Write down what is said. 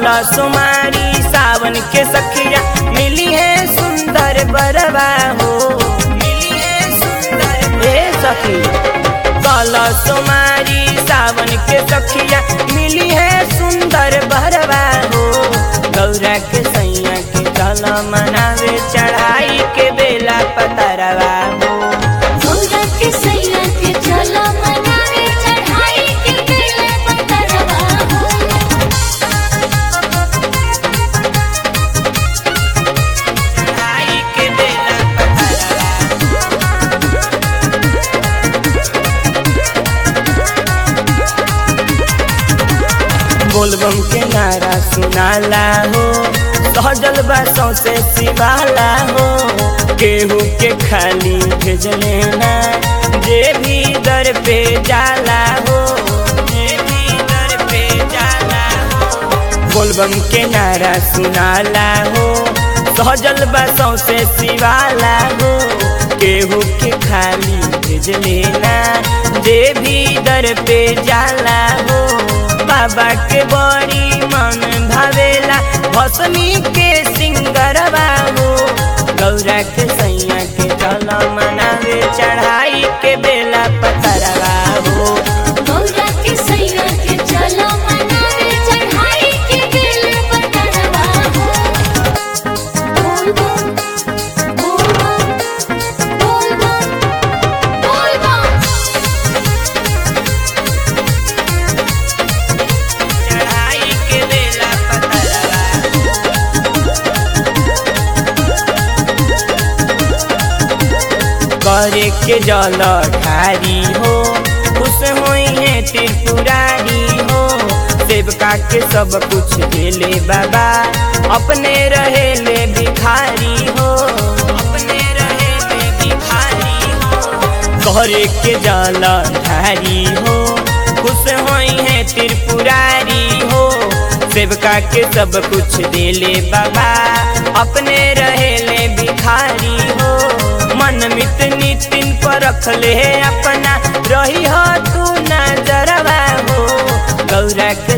कल सुमारी सावन के सखिया मिली है सुंदर बरवा हो मिली है सुंदर हे सखी कल सुमारी सावन के सखिया मिली है सुंदर बरवा हो गौरा के सैया के चल मनावे चढ़ाई के बेला पतरवा हो गौरा के सैया के चलो मनावे चढ़ाई के बेला पतरवा हो चढ़ाई के बेला पतरवा बोलबम के नारा सुनाला हो सहजल बा सौसे सिवाला हो केहू के खाली भेजले ना जे भी दर पे जाला हो जे भी दर पे जाला हो बोलबम के नारा सुनाला हो सहजल बा सौसे सिवाला हो केहू के खाली भेजले ना जे भी दर पे जाला हो बाबा के बड़ी मन भावेला भसमी के सिंगरवा हो गौरा के सैया के चल मनावे चढ़ाई के बेला पतरवा हो गौरा के सैया के चलो मनावे चढ़ाई के बेला पतरवा हो बोल बम बोल बम बोल बम बोल बम चढ़ाई के बेला पतरवा करे के जल ठारी हो खुश होई है त्रिपुरारी हो सेवका के सब कुछ देले बाबा अपने रहेले भिखारी हो अपने रहेले भिखारी हो करे के जल ठारी हो खुश होई है त्रिपुरारी हो सेवका के सब कुछ देले बाबा अपने रहेले भिखारी हो मन मित नितिन पर रख ले अपना रही हो तू नजरवा हो गौरा के